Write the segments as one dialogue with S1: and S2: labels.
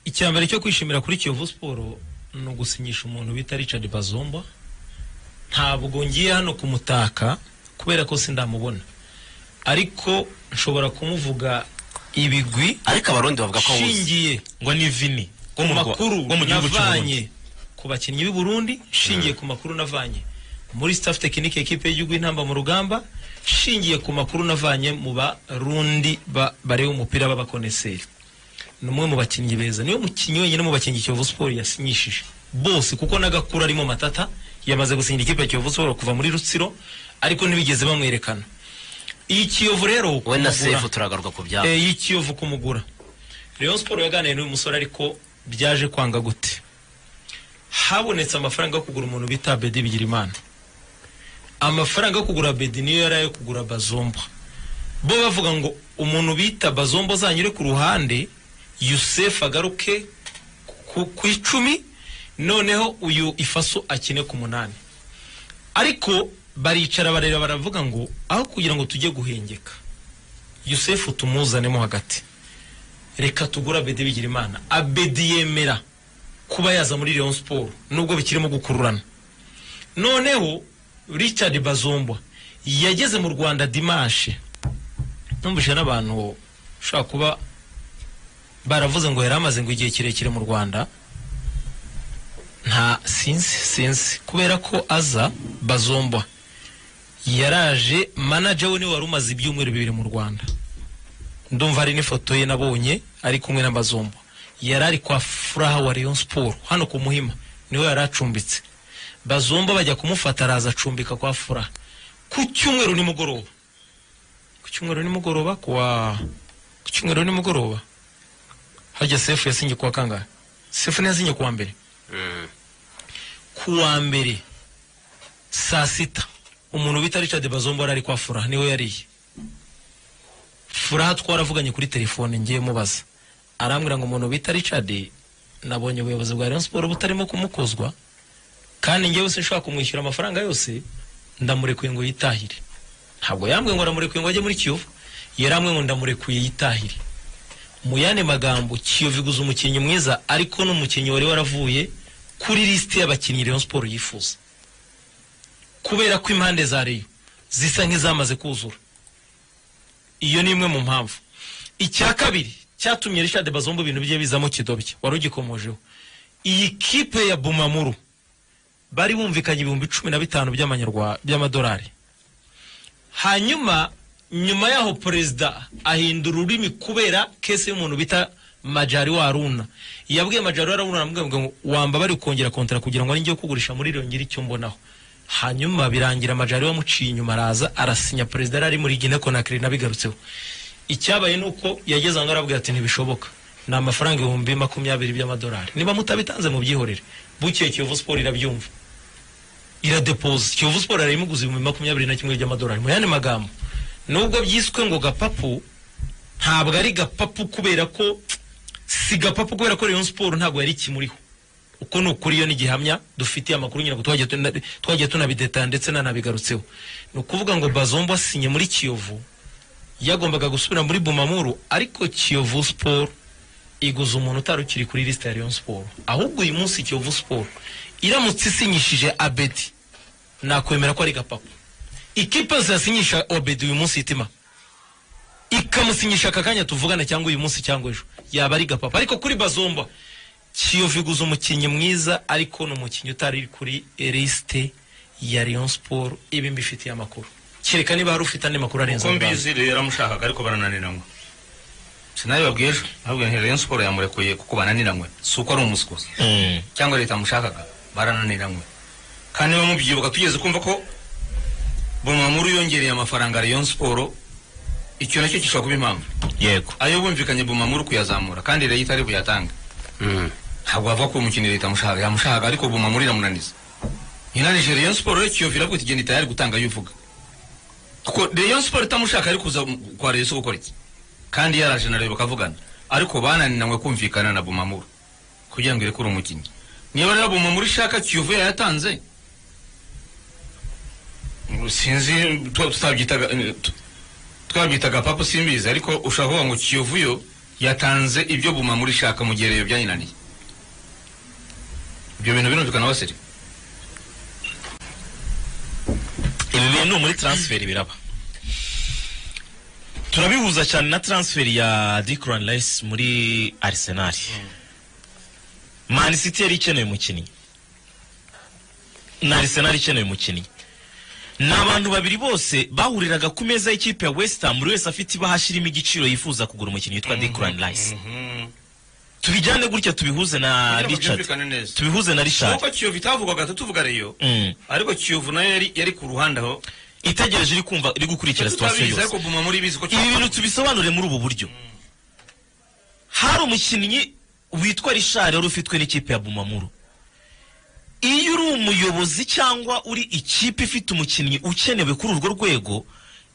S1: icya mbere cyo kwishimira kuri kiyovu siporo ni ugusinyisha umuntu bita richard bazomba ntabwo ngiye hano kumutaka kubera ko sindamubona ariko nshobora kumuvuga ibigwi
S2: ariko abarundi bavuga ko awuzi
S1: nshingiye
S3: ngo ni vini
S1: ku
S3: mu Rwa-
S1: makuru
S3: rwo mu gihugu cy'u Burundi.
S1: navanye ku bakinnyi b'i Burundi nshingiye ku makuru navanye muri staff tekinike ekipe y'igihugu y'intamba mu rugamba nshingiye ku makuru navanye mu barundi ba- bareba umupira b'abakoneseri ni umwe mu bakinnyi beza niwe mukinnyi wenyine mu bakinnyi Kiyovu Sport yasinyishije bose kuko n'agakura arimo matata yamaze gusinyira ikipe ya Kiyovu Sport kuva muri Rutsiro ariko ntibigeze bamwerekana iyi Kiyovu rero
S2: we na
S1: kumugura-
S2: sefu turagaruka ku byabo
S1: eh, y'ikiyovu kumugura Rayon Sport yaganiriye n'uyu musore ariko byaje kwanga gute habonetse amafaranga yo kugura umuntu bita Bedi Bigirimana amafaranga yo kugura Bedi niyo yari ayo kugura Bazomba bo bavuga ngo umuntu bita Bazomba uzanyure ku ruhande Yusef agaruke ku, ku icumi noneho uyu ifaso akine ku munani ariko baricara bareba baravuga ngo aho kugira ngo tujye guhengeka yusefu tumuzanemo hagati reka tugura abedi bigirimana abedi yemera kuba yaza muri leon siporo nubwo bikirimo gukururana noneho richard bazombwa yageze mu rwanda dimanche numvise n'abantu ushobora kuba baravuze ngo yari amaze ngo igihe kirekire mu rwanda nta sinzi sinzi kubera ko aza bazombwa yaraje manager we niwe wari umaze ibyumweru bibiri mu rwanda ndumva hari n'ifoto ye nabonye ari kumwe na bazombo yari ari kwa furaha wa rayon sport hano ku muhima niwe yari acumbitse bazombo bajya kumufata araza acumbika kwa furaha ku cyumweru nimugoroba ku cyumweru nimugoroba kuwa ku cyumweru nimugoroba hajya sefu yasinye kuwa kangahe sefu niyo yasinye kuwa mbere
S2: Mm.
S1: kuwa mbere saa sita umuntu bita richard bazombo yari ari kwa furaha niwe yariye furaha twaravuganye kuri telefone ngiye mubaza arambwira ngo umuntu bita richard nabonye ubuyobozi bwa rayon siporo butarimo kumukozwa kandi ngewe sinshobora kumwishyura amafaranga yose ndamurekuye ngo yitahire ntabwo yambwiye ngo ndamurekuye ngo ajye muri kiyovu yarambwiye ngo ndamurekuye yitahire mu yandi magambo kiyovu iguze umukinnyi mwiza ariko n'umukinnyi wari waravuye kuri lisiti y'abakinnyi rayon siporo yifuza kubera ko impande za reyo zisa nk'izamaze kuzura iyo ni imwe mu mpamvu icya kabiri cyatumye richard bazomba ibintu bye bizamo kidobya wari ugikomojeho iyi kipe ya bumamuru bari bumvikanye ibihumbi cumi na bitanu by'amanyarwa by'amadolari hanyuma nyuma yaho perezida ahindura ururimi kubera kese y'umuntu bita majari waruna yabwiye majari waruna aramubwira ngo wamba bari kongera kontara kugira ngo ninjye kugurisha muri iriyo ngiri icyo mbonaho hanyuma birangira majari wamuciye inyuma araza arasinya perezida yari ari muri gine konakiri nabigarutseho icyabaye ni uko yageze aho arabwira ati ntibishoboka ni amafaranga ibihumbi makumyabiri by'amadolari niba mutabitanze mubyihorere bukeye kiyovu siporo irabyumva iradepoze kiyovu siporo yarayimuguza ibihumbi makumyabiri na kimwe by'amadolari mu yandi magambo nubwo byiswe ngo gapapu ntabwo ari gapapu kubera ko si gapapu kubera ko rayon siporo ntabwo yari ikimuriho uko ni ukuri iyo ni igihamya dufitiye amakuru nyine ngo twagiye tuna- twagiye tunabideta ndetse nanabigarutseho ni ukuvuga ngo bazombo asinye muri kiyovu yagombaga gusubira muri bumamuru ariko kiyovu siporo iguza umuntu utari ukiri kuri lisite ya rayon siporo ahubwo uyu munsi kiyovu siporo iramutse isinyishije abedi nakwemera ko ari gapapu ikipe zasinyisha obedi uyu munsi itima ikamusinyisha aka kanya tuvugana cyangwa uyu munsi cyangwa ejo yaba ari gapapa ariko kuri bazomba kiyovu iguza umukinnyi mwiza ariko ni umukinnyi utari kuri lisite ya rayon siporo ibi mbifitiye amakuru kereka niba hari ufite andi makuru arenze
S3: uko
S1: ayo banze.
S3: mbizi rero yaramushakaga ariko barananiranywe
S2: sinabibabwiye ejo nababwiye nti rayon siporo yamurekuye kuko bananiranywe si uko ari umusukuzi cyangwa leta yamushakaga barananiranywe kandi niba mubyibuka tugeze kumva ko bumamuru yongereye amafaranga rayon siporo icyo nacyo gishobora kuba impamvu
S3: yego
S2: ayo bumvikanye bumamuru kuyazamura kandi leta itari buyatanga ntabwo bavuga ko umukinnyi leta yamushaka yamushaka ariko bumamuru iramunaniza inanije rayon siporo rero kiyovu iravuga iti genda itayari gutanga ayo uvuga kuko rayon siporo itamushaka ari kuza kwa rayon Sport gukora iki kandi yaraje na rayon bakavugana ariko bananiranywe kumvikana na bumamuru kugira ngo irekure umukinnyi niba rero bumamuru ishaka kiyovu yayatanze sinzi twa- tutabyitaga eh, tu- twabyitaga papa simbizi ariko ushaka kuvuga ngo kiyovu yo yatanze ibyo buma muri shaka mu gihe reyo byanyinaniye ibyo bintu birumvikana basiri
S3: ibi bintu muri transferi biraba turabihuza cyane na transferi ya Declan Rice muri Arsenal Man City yari ikeneye umukinnyi na Arsenal ikeneye umukinnyi ni abantu babiri bose bahuriraga ku meza y'ikipe ya West Ham buri wese afite ibahasha irimo igiciro yifuza kugura umukinnyi witwa Declan Rice tubijyane gutya tubihuze na
S2: Kugira ngo
S3: Richard
S2: byumvikane neza.
S3: tubihuze na Richard
S2: kuko kiyovu itavugwaga tutuvuga reyo
S3: Mm.
S2: ariko kiyovu nayo yari yari ku ruhande aho
S3: itegereje iri kumva iri gukurikira situwasiyo
S2: tutabizi
S3: yose
S2: ariko buma muri bizi ko
S3: ibi bintu tubisobanure muri ubu buryo hari umukinnyi witwa rishari wari ufitwe n'ikipe ya bumamuru iyo uri umuyobozi cyangwa uri ikipe ifite umukinnyi ukenewe kuri urwo rwego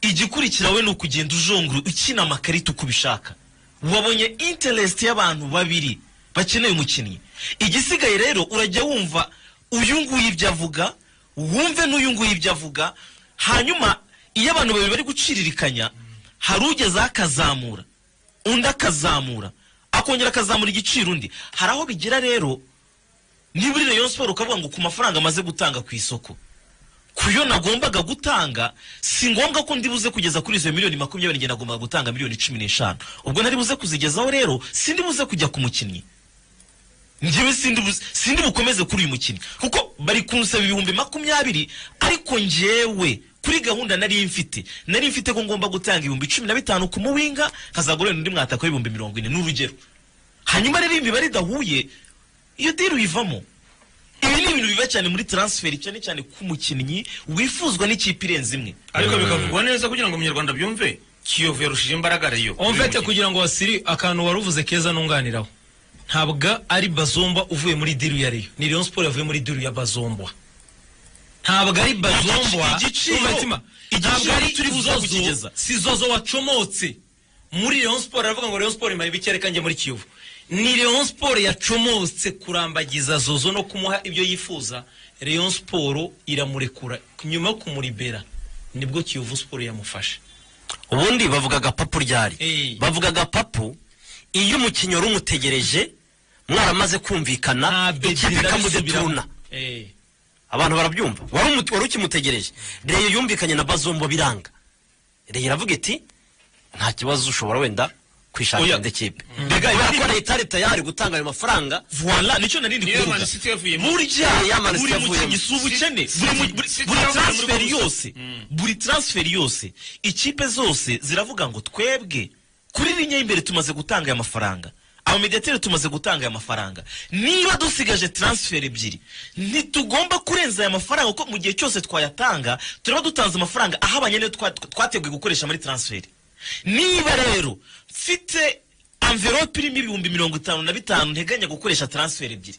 S3: igikurikira we ni ukugenda ujongura ukina amakarita uko ubishaka wabonye interest y'abantu babiri bakeneye umukinnyi igisigaye rero urajya wumva uyu nguyu ibyo avuga wumve n'uyu nguyu ibyo avuga hanyuma iyo abantu babiri bari guciririkanya hari ugezeho akazamura undi akazamura akongera akazamura igiciro undi hari aho bigera rero niba uri rayon siporo ukavuga ngo ku mafaranga amaze gutanga ku isoko ku yo nagombaga gutanga si ngombwa ko ndibuze kugeza kuri izo miliyoni makumyabiri njye nagombaga gutanga miliyoni cumi n'eshanu ubwo ntari buze kuzigezaho rero sindi buze kujya ku mukinnyi njyewe sindi buze- sindi bukomeze kuri uyu mukinnyi kuko bari kunsaba ibihumbi makumyabiri ariko njyewe kuri gahunda nari mfite nari mfite ko ngomba gutanga ibihumbi cumi na bitanu ku muwinga nkazagura undi mwataka w'ibihumbi mirongo ine n'urugero hanyuma rero iyo imibare idahuye iyo diri uyivamo ibi ni ibintu biba cyane muri taransiferi cyane cyane ku mukinnyi wifuzwa n'ikipe irenze imwe
S2: ariko bikavugwa neza kugira ngo umunyarwanda byumve kiyovu yarushije imbaraga reyo
S1: omvete kugira ngo wasiri akantu wari uvuze keza nunganiraho ntabwo ari bazomba uvuye muri diru ya reyo ni reyo siporo yavuye muri diru ya bazombwa ntabwo ari bazombwa
S3: Igiciro-
S1: Umutima,
S3: igiciro
S1: ntabwo ari
S3: turi buze
S1: Zozo-
S3: kukigeza.
S1: si zozo wacomotse muri reyo siporo aravuga ngo reyo siporo imara ibiki reka njye muri kiyovu ni reyo siporo yacomotse kurambagiza zozo no kumuha ibyo yifuza reyo siporo iramurekura nyuma yo kumuribera nibwo kiyovu siporo yamufashe
S4: ubundi bavugaga papu ryari
S1: Eh.
S4: bavugaga papu iyo umukinnyi wari umutegereje mwaramaze kumvikana ikipe ikamudeturuna
S1: Eh.
S4: abantu barabyumva wari umu- wari ukimutegereje reyo yumvikanye na bazombo biranga reyo iravuga iti nta kibazo ushobora wenda kwishakira
S3: Oya.
S4: indi kipe kubera ko leta ari tayari gutanga ayo mafaranga
S3: voilà nicyo nari ndi
S2: niyo
S3: kuvuga
S2: mani siti yavuyemo
S3: burya
S4: Ya Man City
S3: buri
S4: yavuyemo.
S3: mukinnyi si ubukene
S2: Si-
S3: buri mu-
S2: si-
S3: buri-
S2: si-
S3: buri
S2: si-
S3: transferi
S2: si-
S3: yose buri transferi yose ikipe zose ziravuga ngo twebwe kuri linya y'imbere tumaze gutanga aya mafaranga abamediateri tumaze gutanga aya mafaranga niba dusigaje transferi ebyiri ntitugomba kurenza aya mafaranga kuko mu gihe cyose twayatanga turaba dutanze amafaranga ahabanye n'iyo twa- twateguye gukoresha muri transferi niba rero mfite amverope irimo ibihumbi mirongo itanu na bitanu nteganya gukoresha transferi ebyiri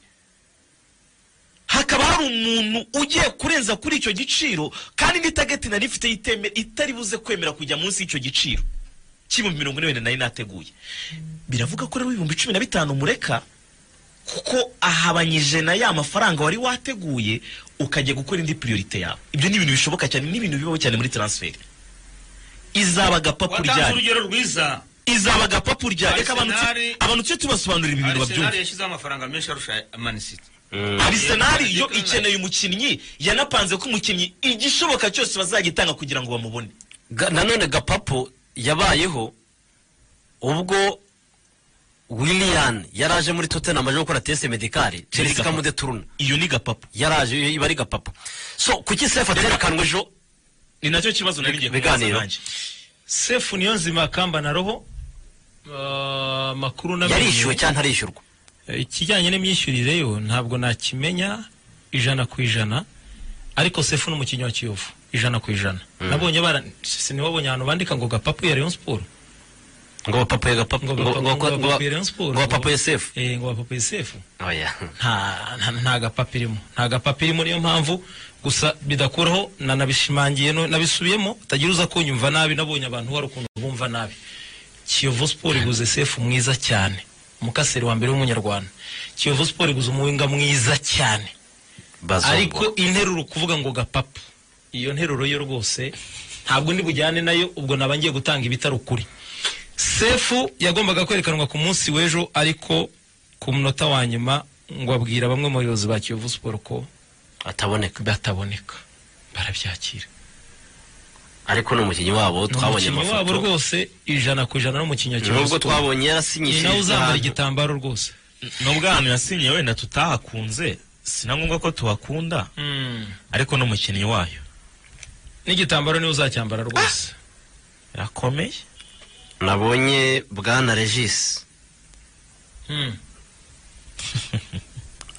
S3: hakaba hari umuntu ugiye kurenza kuri icyo giciro kandi n'itageti nari ifite iteme- itari buze kwemera kujya munsi y'icyo giciro cy'ibihumbi mirongo ine wenda nari nateguye biravuga ko rero ibihumbi cumi na bitanu mureka kuko ahabanyije na ya mafaranga wari wateguye ukajya gukora indi priorite yawe ibyo ni ibintu bishoboka cyane ni ibintu bibaho cyane muri transferi izaba agapapu
S2: watanze
S3: ryari
S2: urugero rwiza
S3: izaba agapapu ryari reka abantu tu-
S2: Arsenal-
S3: abantu tujye tubasobanurira ibi bintu babyumve
S2: arisenali yashyizeho amafaranga menshi arusha mani siti
S3: arisenali yo
S2: Arsenal.
S3: ikeneye umukinnyi yanapanze ko umukinnyi igishoboka cyose bazagitanga kugira ngo bamubone
S4: Ga- nanone gapapu yabayeho ubwo willian yari aje muri tottenham aje gukora tese medikari chelsea
S3: gapapu.
S4: ikamudeturuna
S3: iyo ni gapapu
S4: yari aje iba ari gapapu so kuki sefu aterekanwe ejo
S3: ni nacyo kibazo nari ngiye kubaza
S4: Biganiro.
S3: nanjye
S1: sefu niyo nzima kamba na roho Ah, makuru na
S4: yarishyuwe cyangwa ntarishyurwa
S1: ikijyanye n'imyishyurire yo ntabwo nakimenya ijana ku ijana ariko sefu ni umukinnyi wa kiyovu ijana ku ijana nabonye bara sinibabonye ahantu bandika ngo gapapu ya rayon siporo
S4: ngo bapapuye gapapu
S1: Ngo
S4: ngo- ngo-
S1: bapapu- ngo
S4: ngo- ngo-
S1: bapapuye Rayon Sports.
S4: ngo bapapuye sefu
S1: eh, ngo bapapuye sefu
S4: oya
S1: nta nta- nta gapapa irimo nta gapapa irimo niyo mpamvu gusa bidakuraho nanabishimangiye no- nabisubiyemo utagira uza kunyumva nabi nabonye abantu hari ukuntu bumva nabi kiyovu siporo iguze sefu mwiza cyane umukaseri wa mbere w'umunyarwanda kiyovu siporo iguze umuwinga mwiza cyane
S4: Bazombo.
S1: ariko interuro kuvuga ngo gapapu iyo nteruro yo rwose ntabwo ndi bujyane nayo ubwo naba ngiye gutanga ibitari ukuri sefu yagombaga kwerekanwa ku munsi w'ejo ariko ku munota wa nyuma ngo abwira bamwe mu bayobozi ba kiyovu siporo ko
S4: ataboneka
S1: bataboneka barabyakira
S4: ariko ni umukinnyi wabo
S1: ni
S4: twabonye
S1: umukinnyi wabo
S4: amafoto
S1: rwose ijana ku ijana n'umukinnyi wa kiyovu
S4: nubwo
S1: siporo
S4: twabonye
S1: ni
S4: yarasinyishije
S1: nawe uzambara
S4: ahantu.
S1: igitambaro rwose
S3: nubwo ahantu yasinye wenda tutahakunze si na ngombwa ko tuhakunda ariko n'umukinnyi wayo
S1: n'igitambaro niwe uzacyambara rwose
S3: yakomeye
S4: nabonye bwana regis
S1: Mm.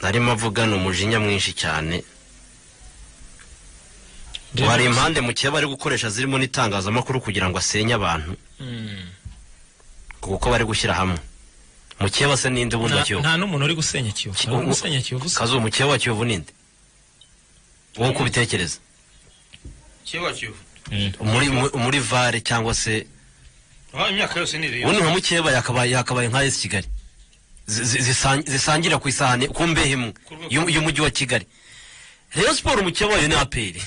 S4: narimo avugana umujinya mwinshi cyane hari impande mu kiba bari gukoresha zirimo n'itangazamakuru kugira ngo asenye abantu
S1: Mm.
S4: kuko bari gushyira hamwe mu kiba se n'indi ubundi wa
S1: Nta-
S4: kiyovu
S1: nta n'umuntu uri gusenya kiyovu nta uri gusenya kiyovu se
S4: kazu mu kiba wa kiyovu n'indi wowe uko ubitekereza
S2: kiyovu kiyovu
S3: Mm.
S4: muri mu- muri vare cyangwa se
S2: Ah, imyaka yose ni iriyo
S4: ubundi nka mukeba yakabaye yakabaye nka esi kigali Zi- zi- zisan- zisangira ku isahani ku mbehe imwe y'u- y'umujyi wa kigali rero siporo mukeba wayo ni aperi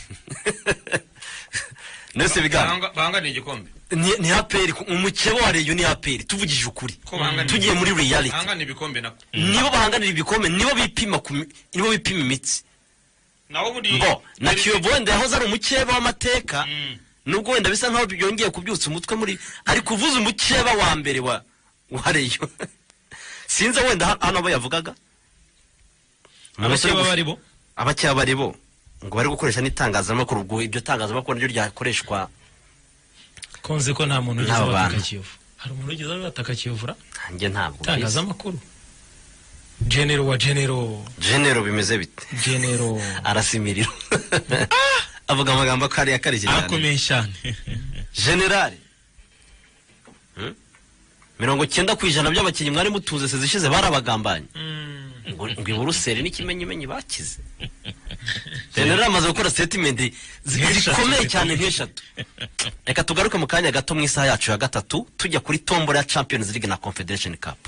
S4: nese biganza
S2: Bahanga- bahanganiye igikombe
S4: ni ni aperi ku- umukeba wa reyo ni aperi tuvugije ukuri
S2: ko bahanganiye
S4: tugiye muri reality
S2: bahanganiye ibikombe nako
S4: nibo bahanganira ibikombe nibo bipima ku mi- nibo bipima imitsi
S2: naho buri
S4: mbo na kiyovu wenda yahoze ari umukeba w'amateka
S2: Mm.
S4: nubwo wenda bisa nkaho byongeye kubyutsa umutwe muri ariko uvuze umukeba wa mbere wa wa reyo sinzi aho wenda ha- hano abo yavugaga Ni abasore
S1: abakeba
S4: gusa.
S1: bari bo
S4: abakeba bari bo ngo bari gukoresha n'itangazamakuru ubwo iryo tangazamakuru niryo ryakoreshwa
S1: konze ko nta muntu ugize
S4: N'abo
S1: abataka
S4: bantu.
S1: kiyovu hari umuntu ugize abataka kiyovu ra
S4: nanjye ntabwo mbizi.
S1: itangazamakuru genero wa genero
S4: genero bimeze bite
S1: genero
S4: arasimirira avuga amagambo akariye akarishye cyane
S3: arakomeye cyane
S4: generale Hmm? mirongo cyenda ku ijana by'abakinnyi mwari mutuze sezi ishize barabagambanye ngo ngo iburuseli n'ikimenyimenyi bakize generale amaze gukora setimendi zikomeye cyane nk'eshatu reka tugaruke mu kanya gato mu isaha yacu ya gatatu tujya kuri tombora ya champions league na confederation cup